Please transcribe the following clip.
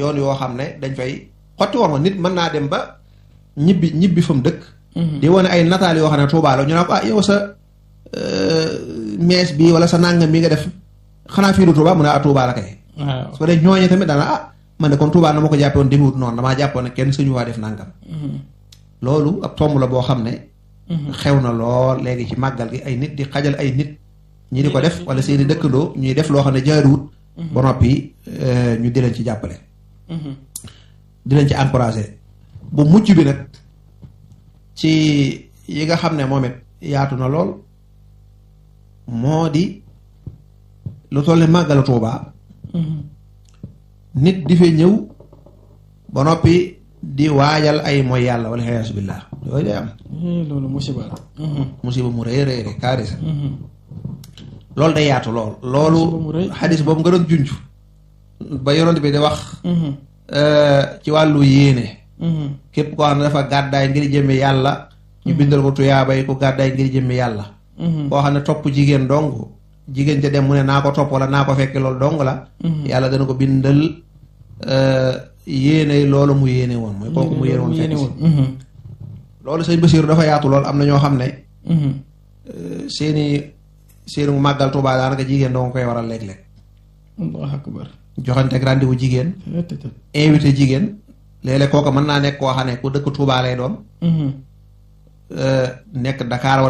yoon yoo xam ne dañ fay xotti woon ma nit mën naa dem ba ñibbi ñibbi fa mu dëkk di wane ay nataal yoo xam ne Tuubaa la ñu ne ko ah yow sa mees bi wala sa nàngam bi nga def xanaa fii du Tuubaa mu ne ah Tuubaa la kay waaw su ko dee ñooñe tamit dana ah man de kon Tuubaa na ma ko jàppe woon demewut noonu damaa jàppoon ne kenn suñu waa def nàngam loolu ab tomb la boo xam ne xew na lool léegi ci màggal gi ay nit di xajal ay nit ñi di ko def wala seeni dëkkandoo ñuy def loo xam ne jaaruwut ba noppi ñu di leen ci jàppale di leen ci encouragé bu mujj bi nag ci yi nga xam ne moom it yaatu na lool moo di lu toll ne màggalu Tuubaa nit di fee ñëw ba noppi di waajal ay mooy yàlla wala xiyaasu billaah yooyu day am Eh, loolu musiba la musiba mu rëy rëy rëy kaarisa loolu day yaatu lool loolu Musiba mu rëy. xadis boobu nga doon junj ba yonent bi di wax euh, ci wàllu yéene képp koo xam ne dafa gàddaay ngir jëmme yàlla ñu bindal ko tuyaabay ku gàddaay ngir jëmme yàlla koo xam ne topp jigéen dong jigéen ca dem mu ne naa ko topp wala naa ko fekk loolu dong la yàlla dana ko bindal euh, yéene loolu mu yéene woon mooy kooku mu yéene woon fekk si loolu sëñ Basiiru dafa yaatu lool am na ñoo xam ne euh, seeni seeni màggal Tuubaa daanaka jigéen dong koy waral léeg-léeg allahu akbar joxante ak rendez-vous jigéen Tëtëtët. invité jigéen léeg-léeg kooka mën naa nekk koo xam ne ku dëkk Tuubaa lay doon euh, nekk Dakar